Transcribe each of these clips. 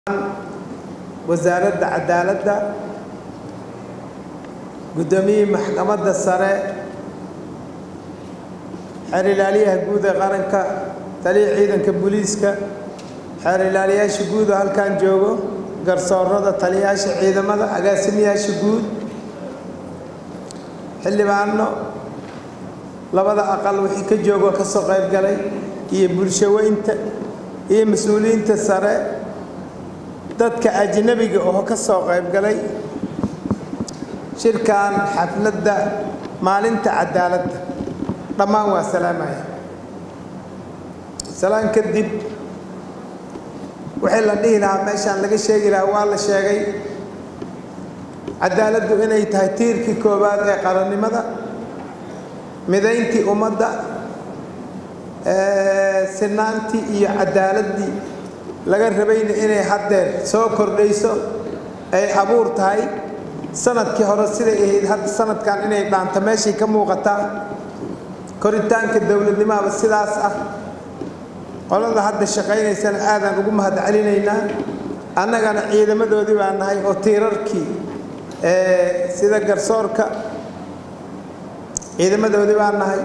wasaaradda cadaaladda guddoomiyihii maxkamadda sare xeer ilaaliyaha guud ee qaranka taliya ciidanka booliiska xeer ilaaliyaasha guud oo halkan joogo garsoorada taliyayaasha ciidamada agaasimayaasha guud xildhibaano labada aqal wixii ka joogoo ka soo qayb galay iyo bulshaweynta iyo mas-uuliyiinta sare dadka ajnabiga oo ka soo qayb galay shirkan xafladda maalinta cadaaladda dhammaan waa salaamaya salaan kadib wixii la dhihi lahaa meeshaan laga sheegi lahaa waa la sheegay cadaaladdu inay tahay tiirkii koowaad ee qarannimada midayntii ummadda sinaantii iyo cadaaladdii laga rabayna inay haddeer soo kordhayso ay abuur tahay sanadkii hore siday ahayd hadda sanadkan inay dhaanto meeshay ka muuqataa koritaanka dowladnimahaba sidaas ah qolada hadda shaqaynaysana aadaan ugu mahad celinaynaa annagana ciidamadoodii baa nahay oo tiirarkii sida garsoorka ciidamadoodii baa nahay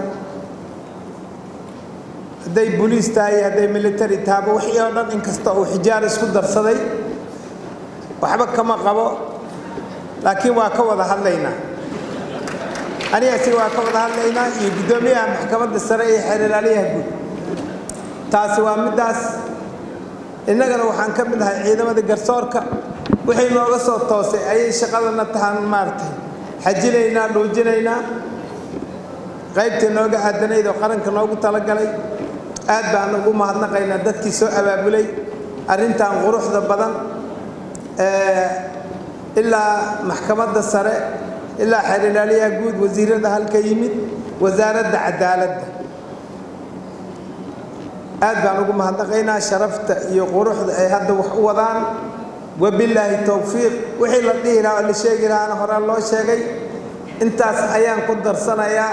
hadday boliis tahay iyo hadday military tahaba wixii oo dhan inkasta uu xijaar isku darsaday waxba kama qabo laakiin waa ka wada hadlaynaa aniga asiga waa ka wada hadlaynaa iyo guddoomiyaha maxkamadda sare iyo xeer ilaaliyaha guud taasi waa middaas innagana waxaan ka mid ahay ciidamada garsoorka wixii nooga soo toosay ayay shaqadana tahaan maaragtay xajinaynaa dhuujinaynaa qaybtii nooga aadanayd oo qaranka noogu talagalay aad baan ugu mahadnaqaynaa dadkii soo abaabulay arrintan quruxda badan ilaa maxkamadda sare ilaa xeer ilaaliyaha guud wasiirada halka yimid wasaaradda cadaaladda aad baan ugu mahadnaqaynaa sharafta iyo quruxda ay hadda wax u wadaan wabilaahi towfiiq wixii la dhihi lahaa oo la sheegi lahaana horaa loo sheegay intaas ayaan ku darsanayaa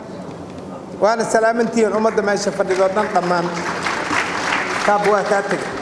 waana salaamantihiin ummadda meesha fadhidoo dhan dhammaan kaab waa kaa tegay